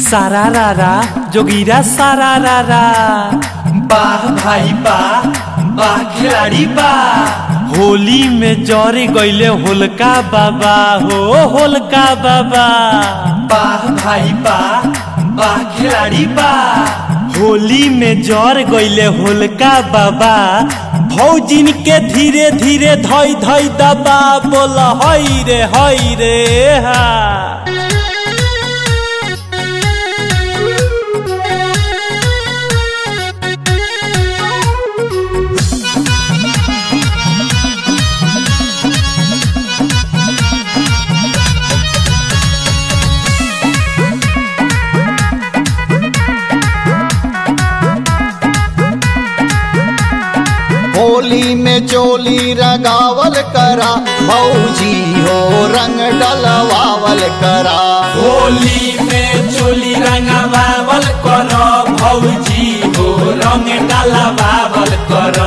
सारा रारा जोगीरा सारा रारा वाह भाई वाह वाह खिलाड़ी वाह होली में जरे गईले होलका बाबा हो होलका बाबा वाह भाई वाह वाह खिलाड़ी वाह होली में जर गईले होलका बाबा भौजिन के धीरे धीरे धई धई दबा बोल हई रे हई रे हा होली में चोली रगावल करा भौजी हो रंग डलवावल करा होली में चोली रंगवावल कर भौजी हो रंग डालवावल कर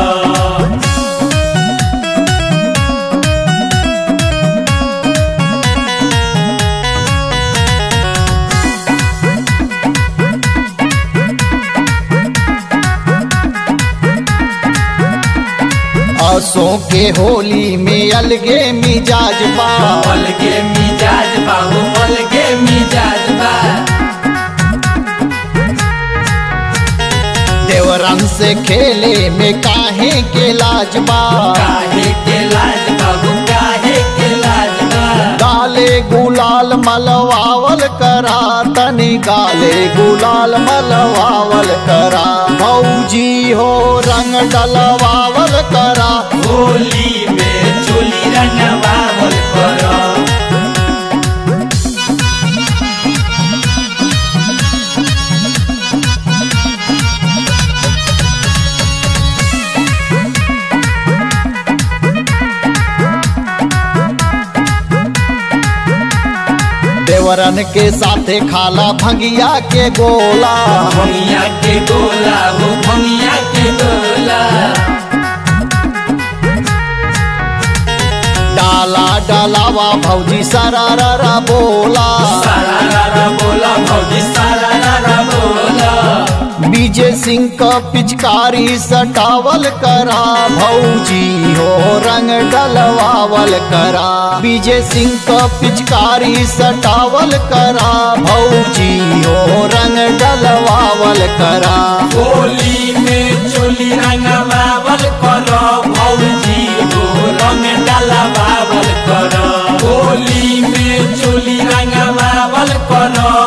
असों के होली में अलगे मिजाज बा अलगे मिजाज बाहू अलगे मिजाज बा देवरन से खेले में काहे के लाज बा काहे के लाज बाबू काहे के लाज बा गाले गुलाल मलवावल करा तनी गाले गुलाल मलवावल करा भौजी हो रंग डलवावल करा होली में चोली रंगवावल कर देवरन के साथे खाला भंगिया के गोला भंगिया के गोला हो भंगिया के गोला डाला डालावा भौजी सरारा बोला सारा रारा बोला भौजी सारा रारा बोला विजय सिंह का पिचकारी सटावल करा भौजी हो रंग डलवावल करा विजय सिंह का पिचकारी सटावल करा भौजी हो रंग डलवावल करा होली में चोली रंगवावल कर भौजी हो रंग डालवावल कर होली में चोली रंगवावल कर